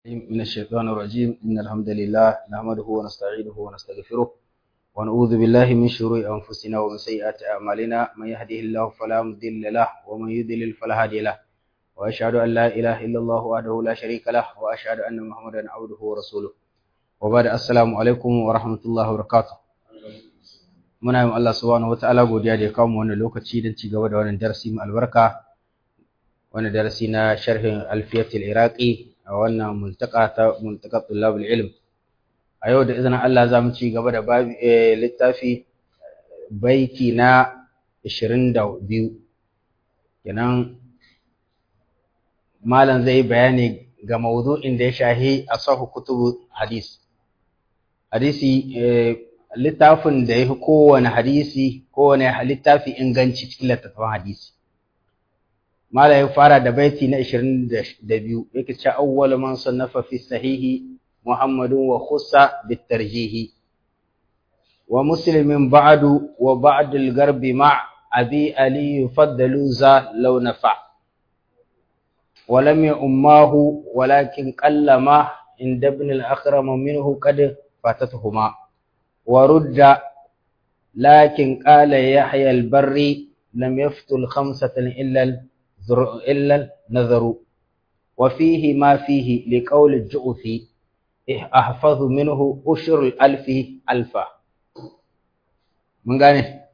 من الشيطان الرجيم إن الحمد لله نحمده ونستعينه ونستغفره ونعوذ بالله من شرور أنفسنا ومن سيئات أعمالنا من يهده الله فلا مضل له ومن يضلل فلا هادي له وأشهد أن لا إله إلا الله وحده لا شريك له وأشهد أن محمدا عبده ورسوله وبعد السلام عليكم ورحمة الله وبركاته muna yin Allah subhanahu wataala godiya da ya kawo mu wannan lokaci don ci gaba da wannan darasi mai albarka wannan darasi na sharhin alfiyatul iraqi a wannan multaka ta multaka tullabul ilm a yau da izinin Allah za mu ci gaba da babi littafi baiti na 22 kenan malam zai bayani ga mawdu'in da ya shahi asahu kutubu hadis hadisi littafin da ya fi kowane hadisi kowane littafi inganci cikin littattafan hadisi mala ya fara da baiti na 22 yake ce awwal man sannafa fi sahihi muhammadun wa khussa bitarjihi wa muslimin ba'du wa ba'd al-garbi ma abi ali yufaddalu za law nafa ولم يؤماه ولكن قلما عند ابن الأخرم منه قد فاتتهما ورد لكن قال يحيى البري لم يفتل خمسة إلا إلا النذر وفيه ما فيه لقول الجؤفي أحفظ منه أشر الألف ألفا من قال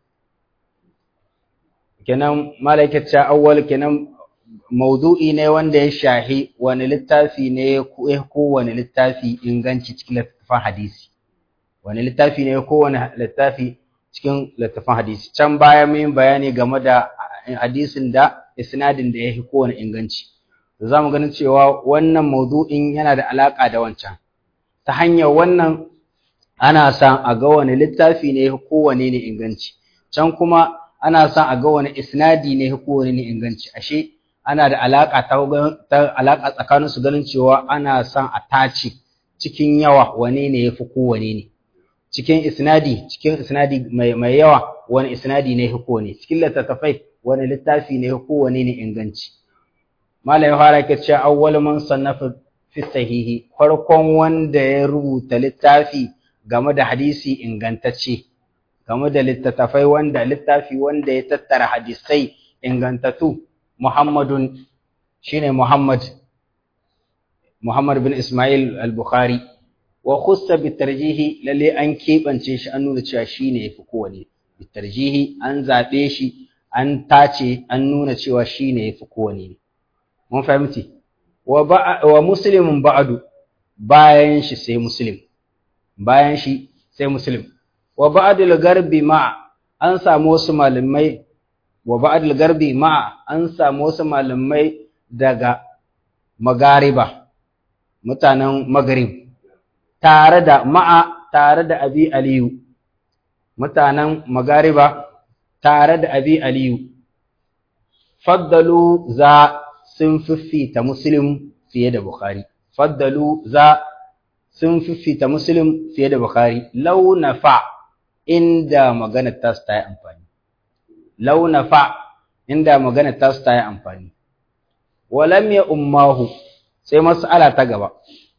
kenan malaikata awwal kenan maudu'i ne wanda ya shahi wani littafi ne ko wani littafi inganci cikin littafin hadisi wani littafi ne kowane littafi cikin littafin hadisi can baya mun bayani game da hadisin da isnadin da yake kowane inganci za mu ganin cewa wannan maudu'in yana da alaka da wancan ta hanyar wannan ana son a ga wani littafi ne kowane ne inganci can kuma ana son a ga wani isnadi ne kowane ne inganci ashe ana da alaka ta alaka tsakanin su ganin cewa ana son a tace cikin yawa wane ne yafi kowane ne cikin isnadi cikin isnadi mai, mai yawa wani isnadi ne hiko ne cikin littattafai wani littafi ne hiko wani ne inganci malai fara ke cewa awwal man sannafa fi sahihi farkon wanda ya rubuta littafi game da hadisi ingantacce game da littattafai wanda littafi wanda ya tattara hadisai ingantattu muhammadun shine muhammad muhammad bin ismail al-bukhari wa khussa bitarjihi lalle an kebance shi an nuna cewa shine yafi kowane bitarjihi an zabe shi an tace an nuna cewa shine yafi kowane mun fahimci wa wa muslimun ba'du bayan shi sai muslim bayan shi sai muslim wa ba'dul garbi ma an samu wasu malamai wa ba'dul garbi ma an samu wasu malamai daga magariba mutanen magrib tare da ma'a tare da abi aliyu mutanen magariba tare da abi aliyu faddalu za sun fiffita muslim fiye da bukhari faddalu za sun fiffita muslim fiye da bukhari launa fa inda magana ta su ta yi amfani launa fa inda magana ta su ta yi amfani walam ya ummahu sai mas'ala ta gaba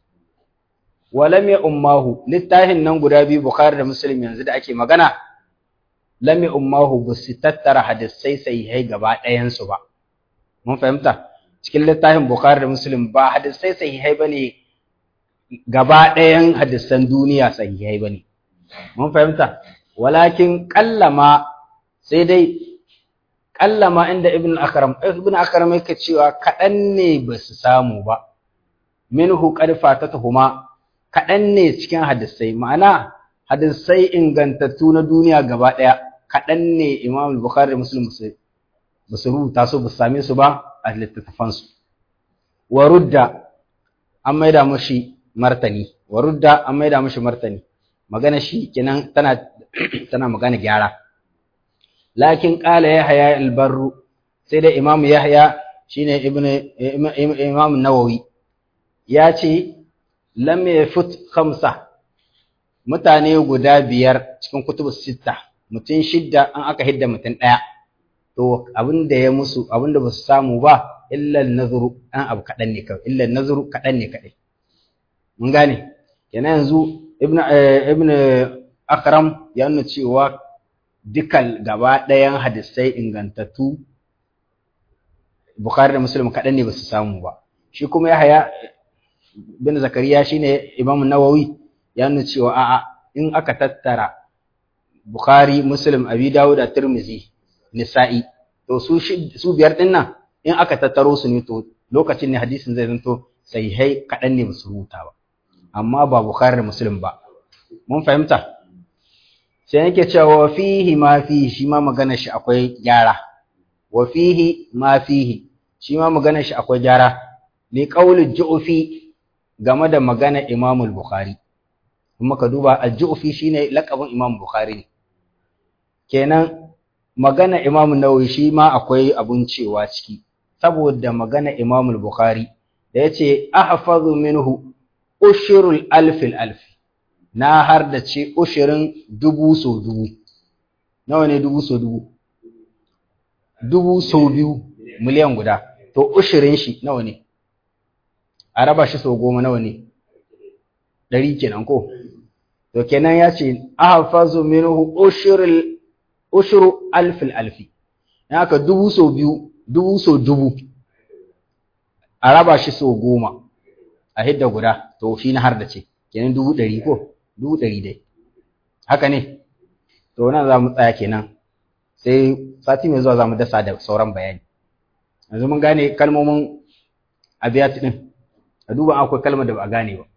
walam ya ummahu littafin nan guda biyu bukhari da muslim yanzu da ake magana lam ya ummahu ba su tattara hadisai sahihai gaba ɗayansu ba mun fahimta cikin littafin bukhari da muslim ba hadisai sahihai bane gaba ɗayan hadisan duniya sahihai bane mun fahimta walakin kallama sai dai kallama inda ibn akram ibn akram yake cewa kaɗan ne ba su samu ba minhu qad fatatuhuma kaɗan ne cikin hadisai ma'ana hadisai ingantattu na duniya gaba ɗaya kaɗan ne imam bukhari da muslim ba su rubuta su ba su same su ba a littattafansu wa rudda an maida mashi martani wa rudda an maida mashi martani magana shi kenan tana tana magana gyara lakin qala yahya al-barru sai da imam yahya shine ibnu imam nawawi ya ce lam yafut khamsa mutane guda biyar cikin kutubus sitta mutum shidda an aka hidda mutum daya to abinda ya musu abinda basu samu ba illa nazuru an abu kadan ne kawai illa nazuru kadan ne kadai mun gane kenan yanzu ibn ibn akram ya nuna cewa dukkan gaba ɗayan hadisai ingantattu bukhari da muslim kaɗan ne ba su samu ba shi kuma yahaya bin zakariya shine imam nawawi ya nuna cewa a'a in aka tattara bukhari muslim abi dawud da tirmizi nisa'i to su su biyar din nan in aka tattaro su ne to lokacin ne hadisin zai zanto sahihai kaɗan ne ba su rubuta ba amma ba bukhari da muslim ba mun fahimta sai yake cewa wa fihi ma fihi shi ma magana shi akwai gyara wa fihi ma fihi shi ma magana shi akwai gyara li qawli ju'fi game da magana Imam al-Bukhari kuma ka duba al-ju'fi shine laqabin Imam Bukhari ne kenan magana Imam Nawawi shi ma akwai abun cewa ciki saboda magana Imam al-Bukhari da yace ahfazu minhu ushrul alf al-alf na har da ce ushirin dubu so dubu nawa ne dubu so dubu dubu so biyu miliyan guda to ushirin shi nawa ne a raba shi so goma nawa ne ɗari kenan ko to kenan ya ce ahfazu minhu ushurul ushuru alfil alfi in aka dubu so biyu dubu so dubu a raba shi so goma a hidda guda to shi na har da ce kenan dubu ɗari ko dubu ɗari dai haka ne to nan za mu tsaya kenan sai sati mai zuwa za mu dasa da sauran bayani yanzu mun gane kalmomin abiyat din a duba akwai kalmar da ba a gane ba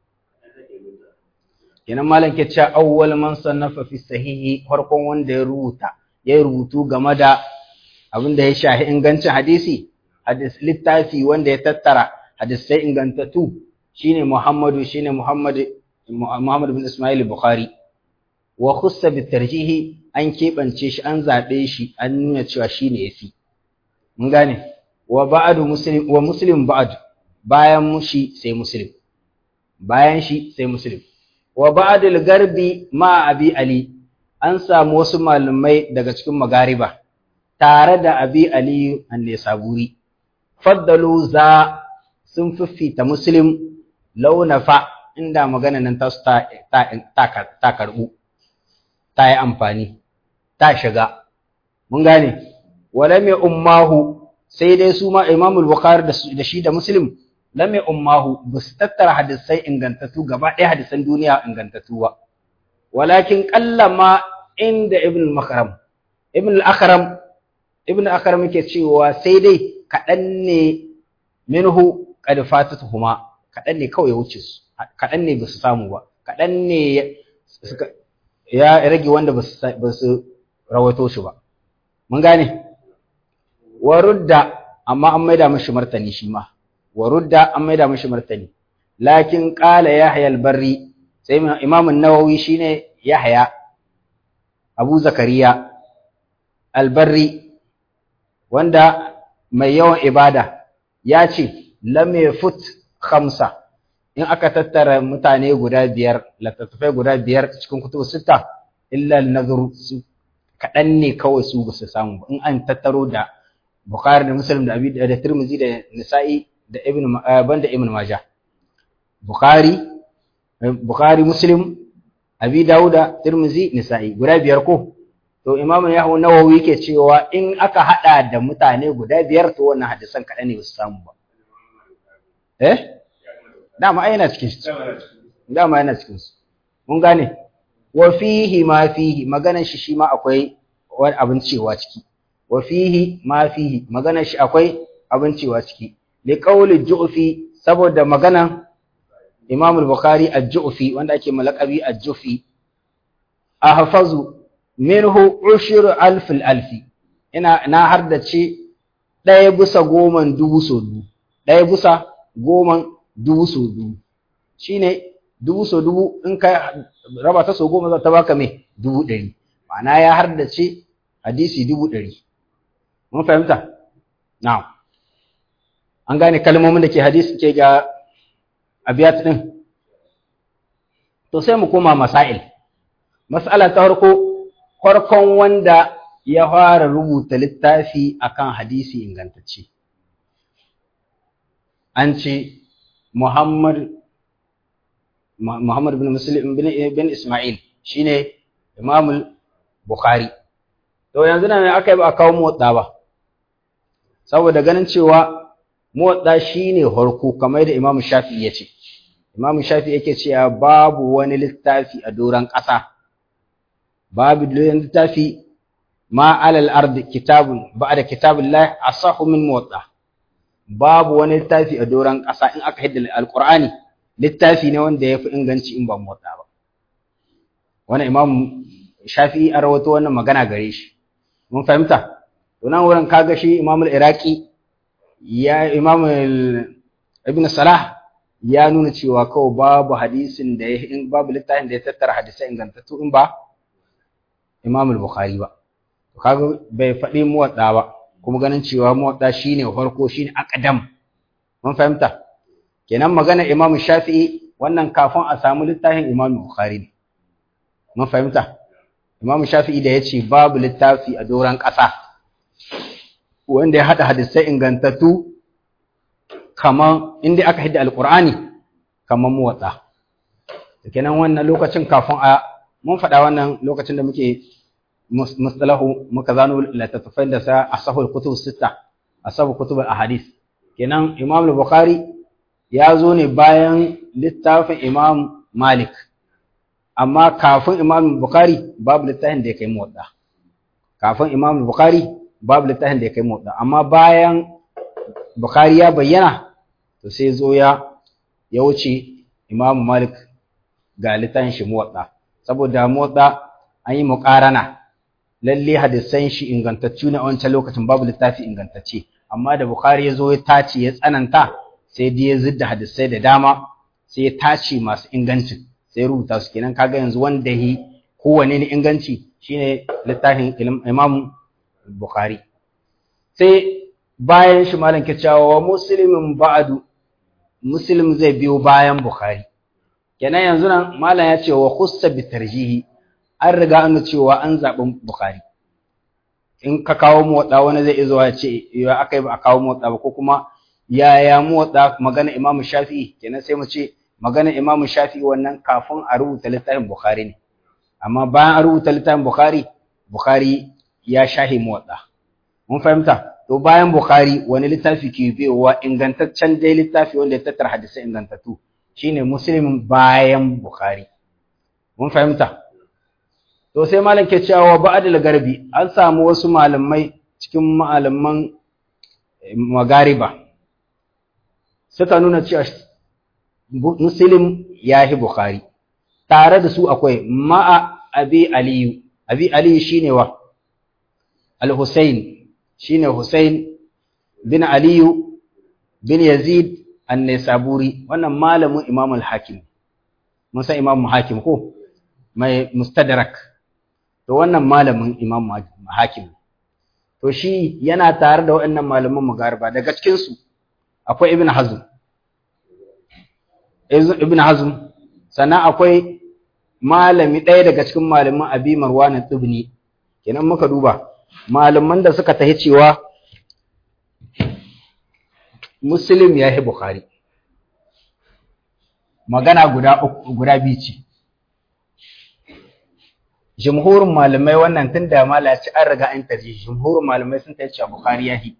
kenan malam ke cewa awwal man sannafa fi sahihi farkon wanda ya rubuta ya rubutu game da abin da ya shahi ingancin hadisi hadis littafi wanda ya tattara hadisai ingantattu shine Muhammadu shine Muhammad Muhammad bin Ismail Bukhari wa khussa bi tarjihi an kebance shi an zabe shi an nuna cewa shine yafi mun gane wa ba'du muslim wa muslim ba'd bayan mushi sai muslim bayan shi sai muslim wa ba'dul garbi ma abi ali an samu wasu malamai daga cikin magariba tare da abi ali an-nisaburi faddalu za sun fiffita muslim launafa inda magana nan ta ta ta karbu ta yi amfani ta shiga mun gane wala mai ummahu sai dai su ma Imam Bukhari da shi da Muslim lam ummahu bus tattara hadisai ingantattu gaba ɗaya hadisan duniya ingantattu ba walakin qallama inda Ibn al-Makram Ibn al-Akram Ibn al-Akram yake cewa sai dai kaɗan ne minhu qad fatatuhuma kaɗan ne kawai ya wuce su kaɗan ne ba su samu ba kaɗan ne ya rage wanda ba su rawaito shi ba mun gane warudda amma an maida mashi martani shi ma warudda an maida mashi martani lakin qala yahya al-barri sai imam an-nawawi shine yahya abu zakariya al-barri wanda mai yawan ibada ya ce lam yafut khamsa in aka tattara mutane guda biyar littattafai guda biyar cikin kutubu sita illa an-nazar kaɗan ne kawai su ba su samu in an tattaro da Bukhari da Muslim da Abi da Tirmidhi da Nisa'i da Ibn banda Ibn Majah Bukhari Bukhari Muslim Abi Dawuda Tirmidhi Nisa'i guda biyar ko to Imam Yahya Nawawi yake cewa in aka hada da mutane guda biyar to wannan hadisan kaɗan ne ba su samu ba eh dama ai yana cikin su dama yana cikin su mun gane wa fihi ma fihi maganar shi shi ma akwai wani abin cewa ciki wa fihi ma fihi maganar shi akwai abin cewa ciki li qawli ju'fi saboda magana Imam al-Bukhari al-Ju'fi wanda ake malakabi al-Ju'fi ahfazu minhu ushru alf al-alf ina na hardace ɗaya bisa goman dubu so dubu ɗaya bisa goman dubu so dubu shine dubu so dubu in ka raba ta so goma za ta baka mai dubu ɗari ma'ana ya hardace hadisi dubu ɗari mun fahimta na'am an gane kalmomin da ke hadisi ke ga abiyat din to sai mu koma masail mas'ala ta farko farkon wanda ya fara rubuta littafi akan hadisi ingantacce an ce Muhammad Muhammad bin Muslim bin Ismail shine Imam Bukhari to yanzu nan aka yi ba a kawo motsa ba saboda ganin cewa motsa shine harko kamar da Imam Shafi'i ya ce Imam Shafi'i yake cewa babu wani littafi a doran ƙasa babu littafi ma alal ardi kitabun ba'da kitabillah asahu min motsa babu wani littafi a doran ƙasa in aka hidda alqur'ani littafi ne wanda ya fi inganci in ba motsa ba wani Imam Shafi'i a rawato wannan magana gare shi mun fahimta to nan wurin kaga shi Imam al-Iraqi ya Imam Ibn Salah ya nuna cewa kawai babu hadisin da ya in babu littafin da ya tattara hadisai ingantattu in ba Imam al-Bukhari ba to kaga bai faɗi muwadda ba kuma ganin cewa muwadda shine farko shine aqdam mun fahimta kenan magana Imam Shafi'i wannan kafin a samu littafin Imam Bukhari ne mun fahimta Imam Shafi'i da yace babu littafi a doran ƙasa wanda ya hada hadisai ingantattu kaman inda aka hidda alqur'ani kaman muwatta kenan wannan lokacin kafin a mun faɗa wannan lokacin da muke mustalahu muka zano littattafai da sa asahul kutub sita asahul kutub ahadith kenan Imam Bukhari ya zo ne bayan littafin Imam Malik amma kafin Imam Bukhari babu littafin da ya kai muwatta kafin Imam Bukhari babu littafin da ya kai muwatta amma bayan Bukhari ya bayyana to sai zo ya ya wuce Imam Malik ga littafin shi muwatta saboda muwatta an yi muqarana lalle hadisan shi ingantaccu ne a wancan lokacin babu littafi ingantacce amma da Bukhari ya zo ya tace ya tsananta sai dai ya zidda hadisai da dama sai ya tace masu ingancin sai rubuta su kenan kaga yanzu wanda yi kowane ne inganci shine littafin Imam Bukhari sai bayan shi malam ke cewa wa muslimin ba'du muslim zai biyo bayan Bukhari kenan yanzu nan malam ya ce wa khussa bi tarjihi an riga an cewa an zaɓi Bukhari in ka kawo motsa wani zai izo ya ce ya aka yi ba a kawo motsa ba ko kuma yaya motsa magana Imam Shafi'i kenan sai mu ce magana Imam Shafi'i wannan kafin a rubuta littafin Bukhari ne amma bayan a rubuta littafin Bukhari Bukhari ya shahi motsa mun fahimta to bayan Bukhari wani littafi ke biyowa ingantaccen dai littafi wanda ya tattara hadisai ingantattu shine Muslim bayan Bukhari mun fahimta to sai malam ke cewa ba'dal garbi an samu wasu malamai cikin malaman magariba suka nuna cewa muslim yahi bukhari tare da su akwai ma'a abi aliyu abi aliyu shine wa al-husayn shine husayn bin aliyu bin yazid an-nisaburi wannan malamin imam al-hakim mun san imam hakim ko mai mustadrak to wannan malamin imam hakim to shi yana tare da waɗannan malaman magariba daga cikin su akwai ibn hazm ibn hazm sannan akwai malami ɗaya daga cikin malaman abi marwan ibni kenan muka duba malaman da suka tahi cewa muslim ya yi bukhari magana guda guda biyu ce jumhurin malamai wannan tun da malaci an riga an tarji jumhurin malamai sun ta cewa bukhari yahi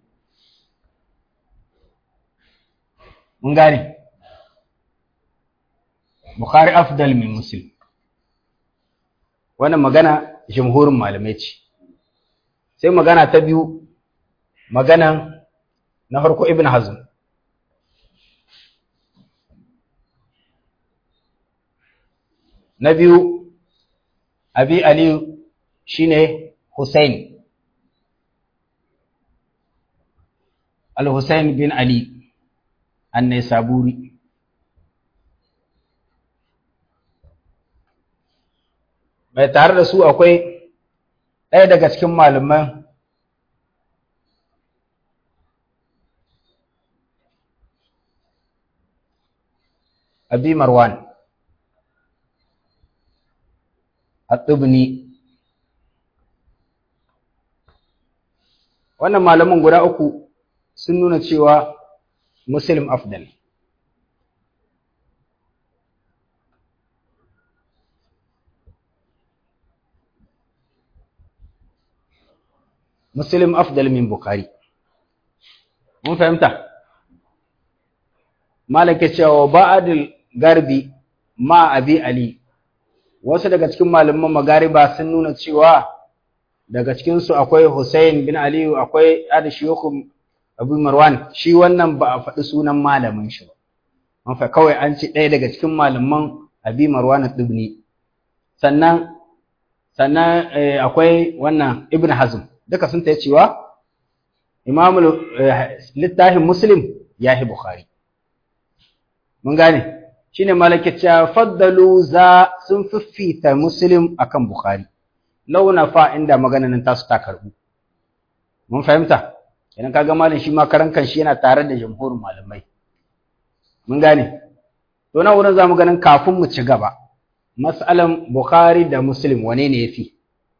mun gane bukhari afdal min muslim wannan magana jumhurin malamai ce sai magana ta biyu magana na farko ibn hazm na biyu abi aliyu shine Hussein al-Hussein bin Ali an-Naisaburi mai tare da su akwai ɗaya daga cikin malaman Abi Marwan at-Tibni wannan malaman guda uku sun nuna cewa Muslim afdal muslim afdal min bukhari mun fahimta malaka cewa ba'adul garbi ma abi ali wasu daga cikin malaman magariba sun nuna cewa daga cikin su akwai Hussein bin Ali akwai Ad Shuyukh Abu Marwan shi wannan ba a faɗi sunan malamin shi ba an fa kawai an ci ɗaya daga cikin malaman Abi Marwan Ibni sannan sannan akwai wannan Ibn Hazm duka sun ta cewa Imam littafin Muslim yahi Bukhari mun gane shine malakaciya faddalu za sun fiffita muslim akan bukhari launa fa inda maganan tasu ta karbu mun fahimta idan kaga malam shi ma karan kan shi yana tare da jamhurin malamai mun gane to na wurin zamu ganin kafin mu ci gaba mas'alan bukhari da muslim wane ne yafi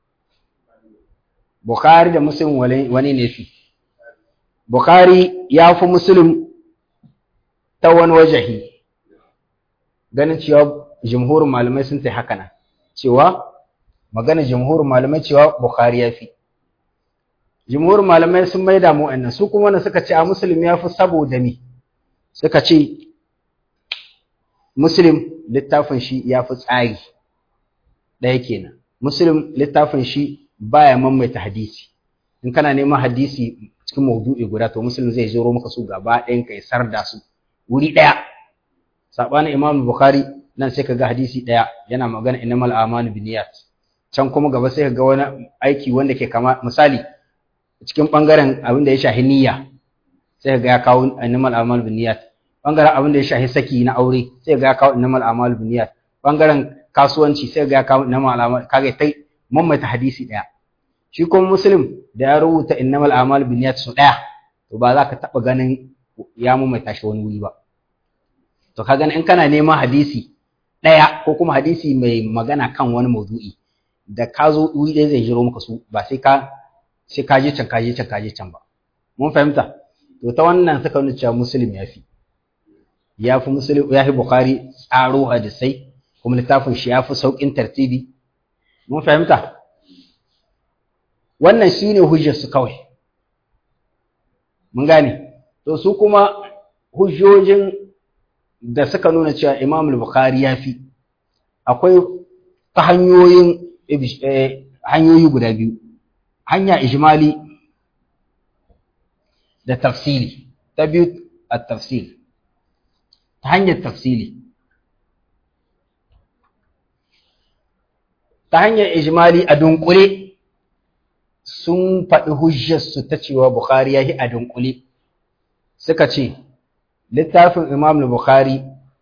bukhari da muslim wane ne yafi bukhari ya fi muslim ta wani wajahi ganin cewa jumhurin malamai sun tai haka nan cewa magana jumhurin malamai cewa bukhari ya fi jumhurin malamai sun maida mu annan su kuma wanda suka ce a muslim ya fi saboda me suka ce muslim littafin shi ya fi tsari ɗaya kenan muslim littafin shi baya maimaita hadisi in kana neman hadisi cikin maudu'i guda to muslim zai zoro maka su gaba ɗayan kai sarda su wuri ɗaya sabanin Imam Bukhari nan sai kaga hadisi daya yana magana innamal a'malu binniyat can kuma gaba sai kaga wani aiki wanda ke kama misali cikin bangaren abin da ya shahi niyya sai kaga ya kawo innamal a'malu binniyat bangaren abin da ya shahi saki na aure sai kaga ya kawo innamal a'malu binniyat bangaren kasuwanci sai kaga ya kawo innamal a'malu kage tai mamaita hadisi daya shi kuma muslim da ya rubuta innamal a'malu binniyat su daya to ba za ka taba ganin ya mamaita shi wani wuri ba to ka gani in kana neman hadisi ɗaya ko kuma hadisi mai magana kan wani maudu'i da ka zo wuri ɗaya zai jiro maka su ba sai ka sai ka je can ka je can ka je can ba mun fahimta to ta wannan suka nuna cewa muslim ya fi ya fi muslim ya fi bukhari tsaro hadisai kuma littafin shi ya fi sauƙin tartibi mun fahimta wannan shine hujjar su kawai mun gane to su kuma hujjojin da suka nuna cewa Imam al-Bukhari ya fi akwai ta hanyoyin hanyoyi guda biyu hanya ijmali da tafsili ta biyu at-tafsil ta hanyar tafsili ta hanyar ijmali a dunkule sun faɗi hujjarsu ta cewa Bukhari ya yi a dunkule suka ce littafin Imam Bukhari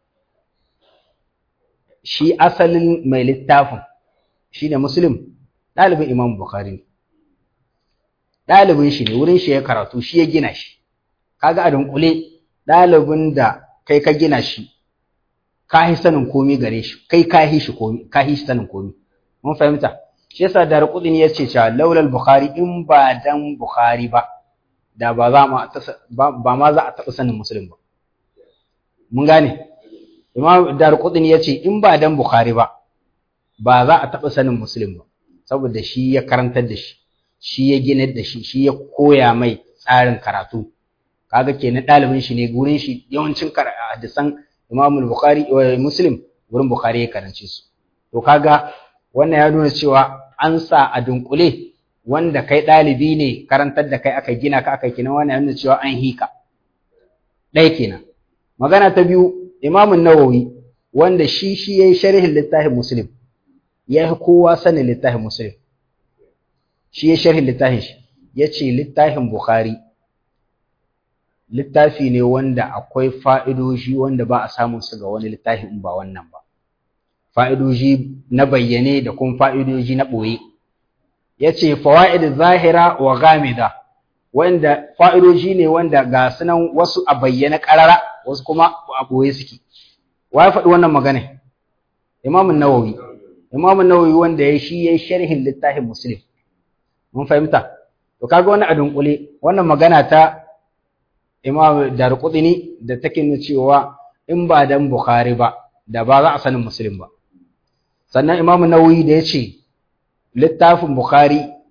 shi asalin mai littafin shi ne Muslim ɗalibin Imam Bukhari ne. Ɗalibin shi ne wurin shi ya karatu shi ya gina shi. Kaga a dunkule ɗalibin da kai ka gina shi ka yi sanin komi gare shi kai ka yi shi komi ka yi shi sanin komi. Mun fahimta? Shi yasa da Rukudin ya ce cewa laulal Bukhari in ba dan Bukhari ba da ba za ba ma za a taɓa sanin Muslim ba. mun gane imam darqutni yace in ba dan bukhari ba ba za a taba sanin muslim ba saboda shi ya karantar da shi shi ya gina da shi shi ya koya mai tsarin karatu kaga kenan dalibin shi ne gurin shi yawancin hadisan imam bukhari wa muslim gurin bukhari ya karance su to kaga wannan ya nuna cewa an sa a dunkule wanda kai dalibi ne karantar da kai aka gina ka aka kina wannan ya nuna cewa an hika ɗaya kenan magana ta biyu imamun nawawi wanda shi shi ya yi sharhin littafin muslim ya yi kowa sanin littafin muslim shi ya sharhin littafin shi ya ce littafin bukhari littafi ne wanda akwai fa'idoji wanda ba a samun su ga wani littafi in ba wannan ba fa'idoji na bayyane da kuma fa'idoji na ɓoye ya ce fawa'id zahira wa gamida wanda fa'idoji ne wanda ga sunan wasu a bayyana ƙarara wasu kuma a ɓoye suke wa ya faɗi wannan magana imamun nawawi imamun nawawi wanda ya shi ya yi sharhin littafin muslim mun fahimta to kaga wani a dunkule wannan magana ta imam darqutni da take nuna cewa in ba dan bukhari ba da ba za a sanin muslim ba sannan imamu nawawi da ya ce littafin bukhari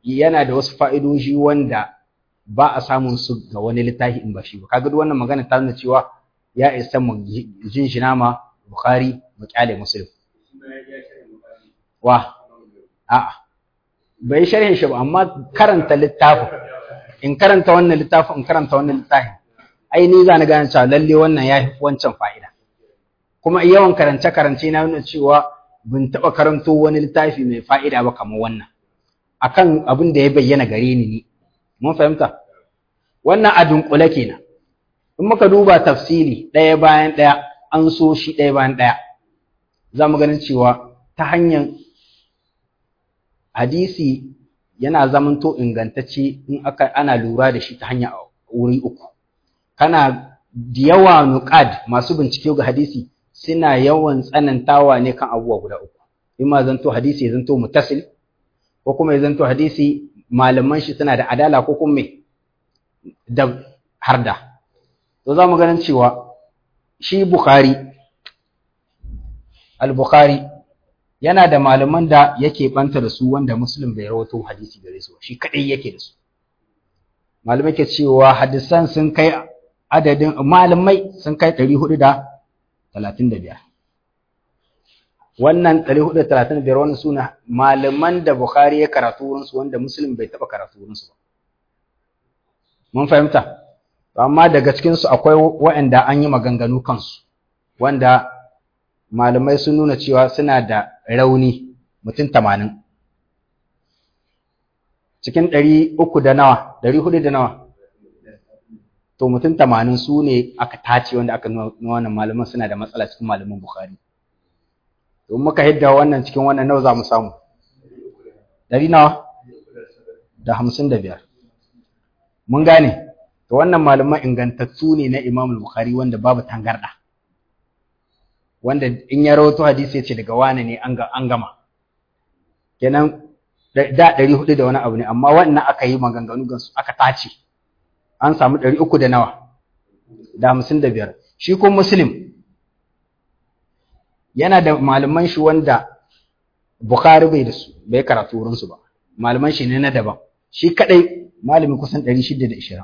yana da wasu fa'idoji wanda ba a samun su ga wani littafi in ba shi ba kaga duk wannan magana ta nuna cewa ya isa mu jinjina ma Bukhari mu kyale Muslim wa a'a bai sharhin shi ba amma karanta littafin in karanta wannan littafin in karanta wannan littafin ai ni za na gane cewa lalle wannan ya fi wancan fa'ida kuma yawan karance karance na nuna cewa bin taɓa karanto wani littafi mai fa'ida ba kamar wannan akan abin da ya bayyana gare ni ni mun fahimta wannan a dunkule kenan in muka duba tafsiri ɗaya bayan ɗaya an so shi ɗaya bayan ɗaya za mu ganin cewa ta hanyar hadisi yana zamanto ingantacce in aka ana lura da shi ta hanya wuri uku kana da yawa nuqad masu bincike ga hadisi suna yawan tsanantawa ne kan abubuwa guda uku in ma zanto hadisi ya zanto mutasil ko kuma ya zanto hadisi malaman shi suna da adala ko kuma me da harda to za mu ganin cewa shi bukhari al-bukhari yana da malaman da yake banta da su wanda muslim bai rawato hadisi gare su shi kadai yake da su malamai ke cewa hadisan sun kai adadin malamai sun kai 435 wannan 435 wannan suna malaman da bukhari ya karatu wurin su wanda muslim bai taba karatu wurin su ba mun fahimta amma daga cikin su akwai waɗanda an yi maganganu kansu wanda malamai sun nuna cewa suna da rauni mutum tamanin cikin ɗari uku da nawa ɗari hudu da nawa to mutum tamanin su ne aka tace wanda aka nuna wannan malaman suna da matsala cikin malaman bukhari to muka hidda wannan cikin wannan nawa za mu samu ɗari nawa da hamsin da biyar mun gane to wannan malaman ingantattu ne na imam bukhari wanda babu tangarɗa wanda in ya rawato hadisi ya ce daga wane ne an gama kenan da ɗari hudu da wani abu ne amma wannan aka yi maganganu gansu aka tace an samu ɗari uku da nawa da hamsin da biyar shi kuma muslim yana da malaman shi wanda bukhari bai da su bai karatu wurinsu ba malaman shi ne na daban shi kaɗai malamin kusan ɗari shida da ishirin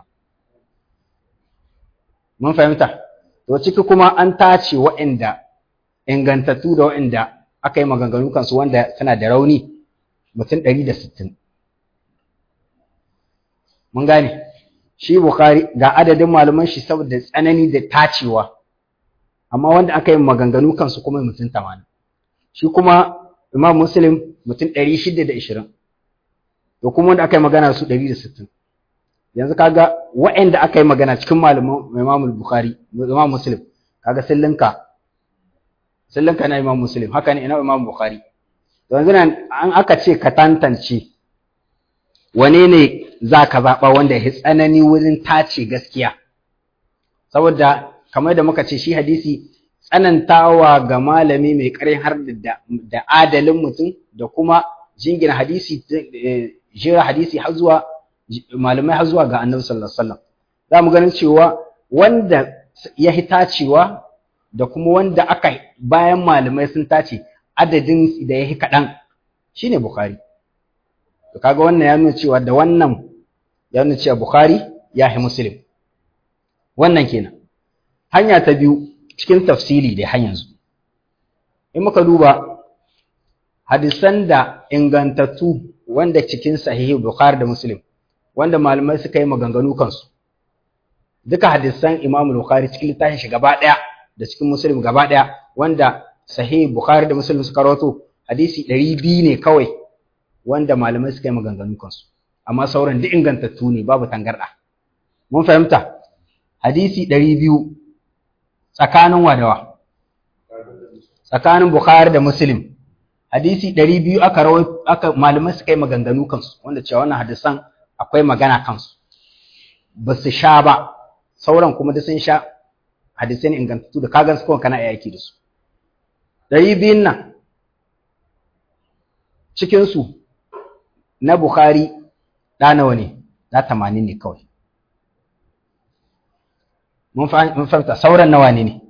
mun fahimta to ciki kuma an tace waɗanda ingantattu da waɗanda aka yi maganganu kansu wanda tana da rauni mutum ɗari da sittin. Mun gane, shi Bukhari ga adadin malaman shi saboda tsanani da tacewa, amma wanda aka yi maganganu kansu kuma mutum tamanin. Shi kuma Imam Muslim mutum ɗari shida da ishirin, da kuma wanda aka yi magana su ɗari da sittin. Yanzu kaga waɗanda aka yi magana cikin malaman Imam Bukhari, Imam Muslim, kaga sun linka sallanka na Imam Muslim haka ne ina Imam Bukhari yanzu nan an aka ce ka tantance wane ne za ka zaɓa wanda ya tsanani wurin tace gaskiya saboda kamar da muka ce shi hadisi tsanantawa ga malami mai ƙarin har da adalin mutum da kuma jingina hadisi jira hadisi har zuwa malamai har zuwa ga annabi sallallahu alaihi wasallam za mu ganin cewa wanda ya tacewa da kuma wanda aka bayan malamai sun tace adadin da ya yi kaɗan shi ne Bukhari. To kaga wannan ya nuna cewa da wannan ya nuna cewa Bukhari ya yi Muslim. Wannan kenan. Hanya ta biyu cikin tafsiri da har yanzu. In muka duba hadisan da ingantattu wanda cikin sahihi Bukhari da Muslim wanda malamai suka yi maganganu kansu. Duka hadisan Imam Bukhari cikin littafin shi gaba ɗaya da cikin Muslim gaba ɗaya wanda sahih Bukhari da Muslim suka rawato hadisi ɗari biyu ne kawai wanda malamai suka yi maganganu kansu amma sauran duk ingantattu ne babu tangarɗa mun fahimta hadisi ɗari biyu tsakanin wadawa tsakanin Bukhari da Muslim hadisi ɗari biyu aka rawaito aka malamai suka yi maganganu kansu wanda cewa wannan hadisan akwai magana kansu ba su sha ba sauran kuma da sun sha hadisai ne ingantattu da kagan su kawai kana aiki da su ɗari biyun nan cikinsu na Bukhari ɗa nawa ne ɗa tamanin ne kawai mun fahimta sauran nawa ne ne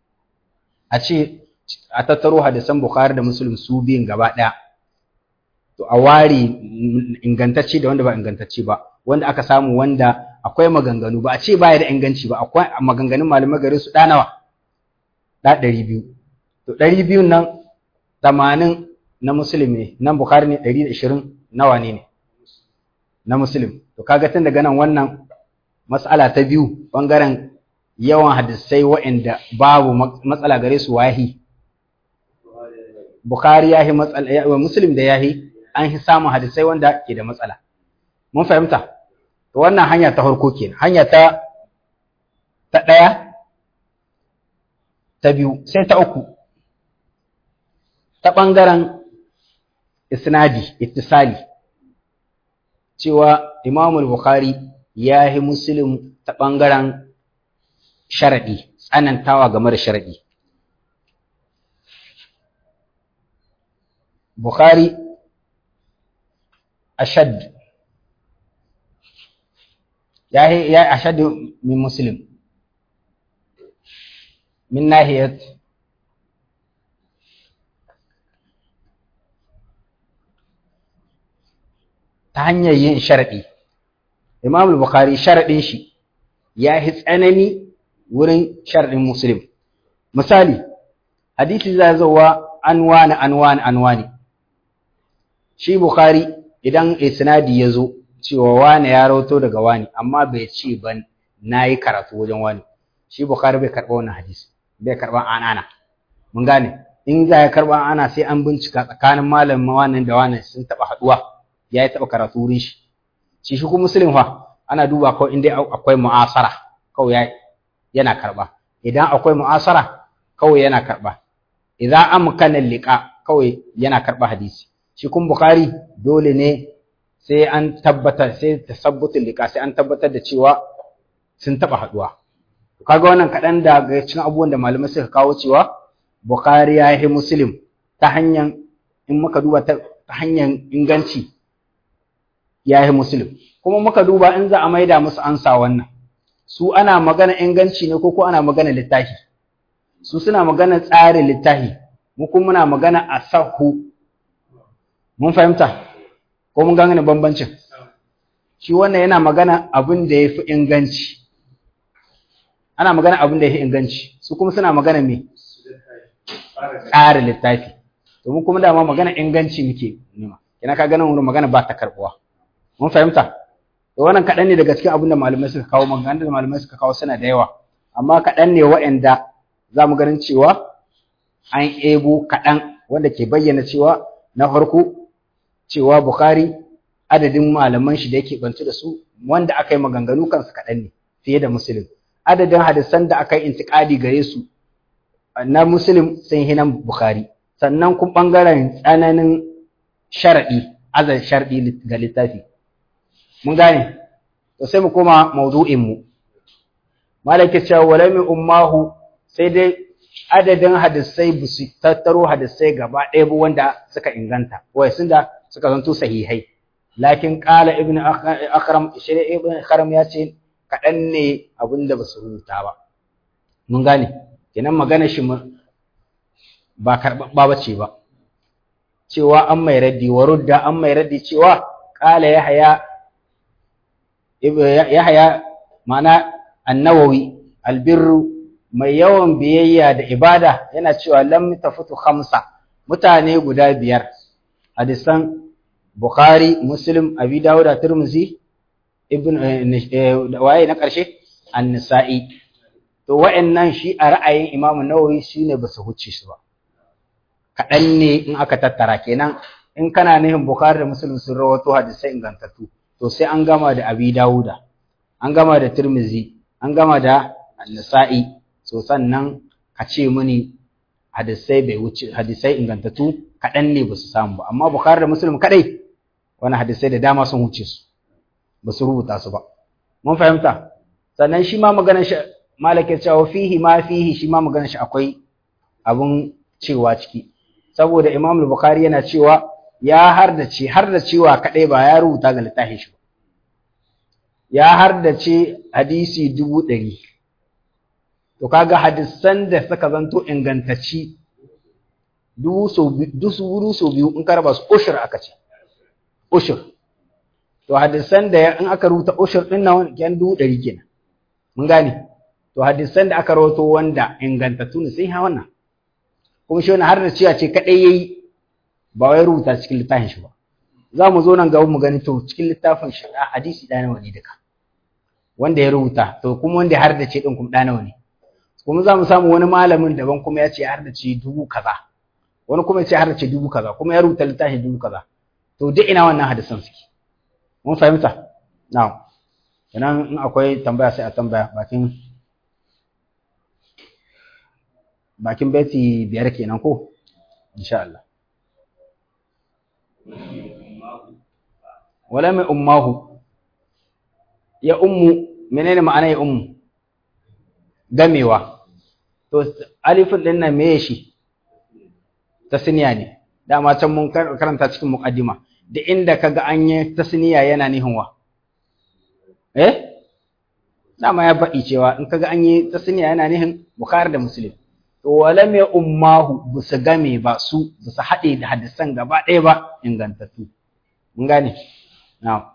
a ce a tattaro hadisan Bukhari da Muslim su biyun gaba ɗaya to a ware ingantacce da wanda ba ingantacce ba wanda aka samu wanda akwai maganganu ba a ce baya da inganci ba akwai maganganun malamai gare su nawa? da ɗari biyu to ɗari biyun nan tamanin na musulmi nan bukhari ne ɗari da ishirin nawa ne ne na musulmi to kaga tun daga nan wannan mas'ala ta biyu bangaren yawan hadisai waɗanda babu matsala gare su wahi bukhari yahi matsala muslim da yahi an fi samun hadisai wanda ke da matsala mun fahimta to wannan hanya ta farko kenan hanya ta ta ɗaya ta biyu sai ta uku ta ɓangaren isnadi ittisali cewa imamul bukhari ya yi muslim ta ɓangaren sharaɗi tsanantawa game da sharaɗi bukhari ashad ya yi ashad min muslim من ناحية ta hanyar yin sharaɗi Imam Bukhari sharaɗin shi ya yi tsanani wurin sharaɗin Muslim misali hadisi za zowa an wani an wani an wani shi Bukhari idan isnadi ya zo cewa wani ya rawato daga wani amma bai ce ban nayi karatu wajen wani shi Bukhari bai karɓa wannan hadisi bai karɓa anana mun gane in za ya karɓa ana sai an bincika tsakanin malamin wannan da wannan sun taɓa haɗuwa ya yi taɓa karatu wurin shi shi shi kuma muslim fa ana duba kawai in dai akwai mu'asara kawai yana karɓa idan akwai mu'asara kawai yana karɓa idan amkana liqa kawai yana karɓa hadisi shi kuma bukhari dole ne sai an tabbata sai tasabbutul liqa sai an tabbatar da cewa sun taɓa haɗuwa kaga wannan kaɗan daga cikin abubuwan da malamai suka kawo cewa Bukhari ya yi Muslim ta hanyar in muka duba ta hanyar inganci ya yi Muslim kuma muka duba in za a maida musu ansa wannan su ana magana inganci ne ko ko ana magana littafi su suna magana tsarin littafi mu kuma muna magana asahu mun fahimta ko mun gane bambancin shi wannan yana magana abin da ya fi inganci ana magana abin da ya fi inganci su kuma suna magana me tsarin littafi domin kuma dama magana inganci muke nema kina ka ganin wurin magana ba ta karbuwa mun fahimta to wannan kaɗan ne daga cikin abin da malamai suka kawo magana da malamai suka kawo suna da yawa amma kaɗan ne waɗanda za mu ganin cewa an ebo kaɗan wanda ke bayyana cewa na farko cewa Bukhari adadin malaman shi da yake bantu da su wanda aka yi maganganu kansu kaɗan ne fiye da Muslim adadin hadisan da aka yi intiƙadi gare su na Muslim sun hinan Bukhari sannan kun ɓangaren tsananin sharaɗi azan sharɗi ga littafi mun gane to sai mu koma mawdu'in mu malaka cewa walami ummahu sai dai adadin hadisai ba su tattaro hadisai gaba ɗaya ba wanda suka inganta wai sun da suka zanto sahihai lakin qala ibnu akram shi ibnu akram ya ce kaɗan ne abinda ba su rubuta ba mun gane kenan magana shi ba karɓaɓɓa ba ce ba cewa an mai raddi wa rudda an mai raddi cewa qala yahya yahya ma'ana annawawi albirru mai yawan biyayya da ibada yana cewa lam tafutu khamsa mutane guda biyar hadisan bukhari muslim abi dawud tirmidhi ibn waye na karshe an-nisa'i to wa'annan shi a ra'ayin imamu nawawi shine ba su huce su ba kaɗan ne in aka tattara kenan in kana nihin bukhari da muslim sun rawato hadisai ingantattu to sai an gama da abi dawuda an gama da tirmidhi an gama da an-nisa'i so sannan ka ce mini hadisai bai wuce hadisai ingantattu kaɗan ne ba su samu ba amma bukhari da muslim kaɗai wani hadisai da dama sun wuce su ba su rubuta su ba mun fahimta sannan shi ma maganar shi malaka cewa fihi ma fihi shi ma maganar shi akwai abun cewa ciki saboda imam bukhari yana cewa ya hardace hardacewa kaɗai ba ya rubuta ga littafin shi ba ya hardace hadisi dubu ɗari to kaga hadisan da suka zanto ingantacci dubu so biyu in ka raba su ushur aka ce ushur to hadisan da in aka rubuta ushur din nan yan dubu ɗari kenan mun gane to hadisan da aka rawato wanda ingantattu ne sai ha wannan kuma shi wannan har da cewa ce kadai yayi ba wai rubuta cikin littafin shi ba za mu zo nan gaba mu gani to cikin littafin shi a hadisi ɗaya nawa ne duka wanda ya rubuta to kuma wanda har da ce din kuma ɗaya nawa ne kuma za mu samu wani malamin daban kuma ya ce har da ce dubu kaza wani kuma ya ce har da ce dubu kaza kuma ya rubuta littafin dubu kaza to duk ina wannan hadisan suke mun fahimta na'am kenan in akwai tambaya sai a tambaya bakin bakin beti biyar kenan ko insha Allah wala mai ummahu ya ummu menene ma'ana ya ummu gamewa to alifin din nan meye shi tasniya ne dama can mun karanta cikin muqaddima da inda kaga an yi tasniya yana nihin wa eh dama ya faɗi cewa in kaga an yi tasniya yana nihin bukhari da muslim to wala mai ummahu bu su game ba su bu su haɗe da hadisan gaba ɗaya ba ingantattu mun gane na'am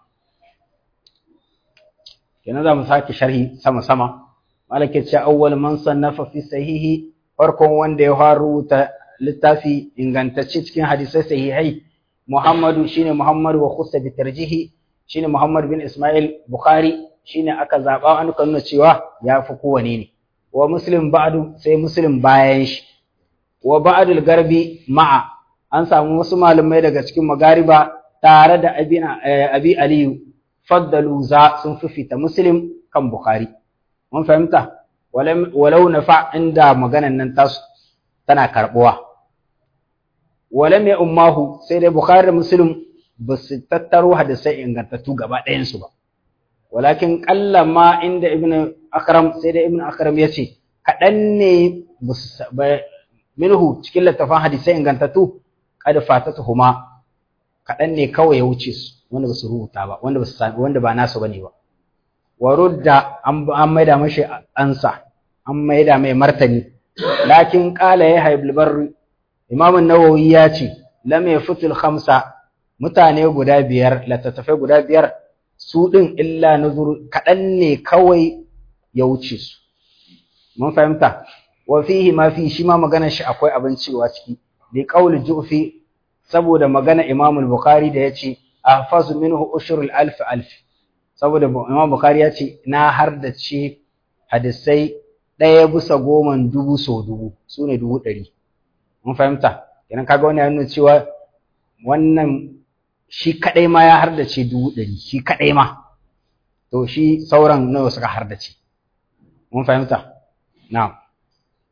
kenan za mu sake sharhi sama sama malaka ce awwal man sannafa fi sahihi farkon wanda ya faru ta littafi ingantacce cikin hadisai sahihai Muhammadu shine Muhammadu wa khussa bi tarjihi shine Muhammad bin Ismail Bukhari shine aka zaba an nuna cewa ya fi kowane ne wa Muslim ba'du sai Muslim bayan shi wa ba'dul garbi ma'a an samu wasu malamai daga cikin magariba tare da abi aliyu faddalu za sun fifita Muslim kan Bukhari mun fahimta walau nafa inda maganan nan tasu tana karbuwa walam ya ummahu sai dai bukhari da muslim ba su tattaro hadisai ingantattu gaba ɗayansu ba walakin ƙalla ma inda ibn akram sai dai ibn akram ya ce kaɗan ne minhu cikin littafin hadisai ingantattu kada fatata huma kaɗan ne kawai ya wuce su wanda ba su rubuta ba wanda ba su wanda ba nasu bane ba wa rudda an maida mashi ansa an maida mai martani lakin qala ya haibul barri Imam Nawawi ya ce, Lam yafutul khamsa mutane guda biyar, littattafai guda biyar, su ɗin illa nuzur kaɗan ne kawai ya wuce su. Mun fahimta, wa fihi ma fi shi ma maganar shi akwai abin cewa ciki, bi ƙauli ju'fi saboda magana Imam Bukhari da ya ce, Ahfazu minhu ushrul alf alf. Saboda Imam Bukhari ya ce, na har da ce hadisai ɗaya bisa goma dubu so dubu, su ne dubu ɗari. mun fahimta kenan kaga wani ya nuna cewa wannan shi kadai ma ya hardace dubu ɗari shi kadai ma to shi sauran nawa suka hardace mun fahimta na'am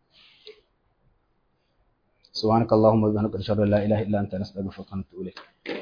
سبحانك اللهم وبحمدك اشهد ان لا اله الا انت نستغفرك ونتوب اليك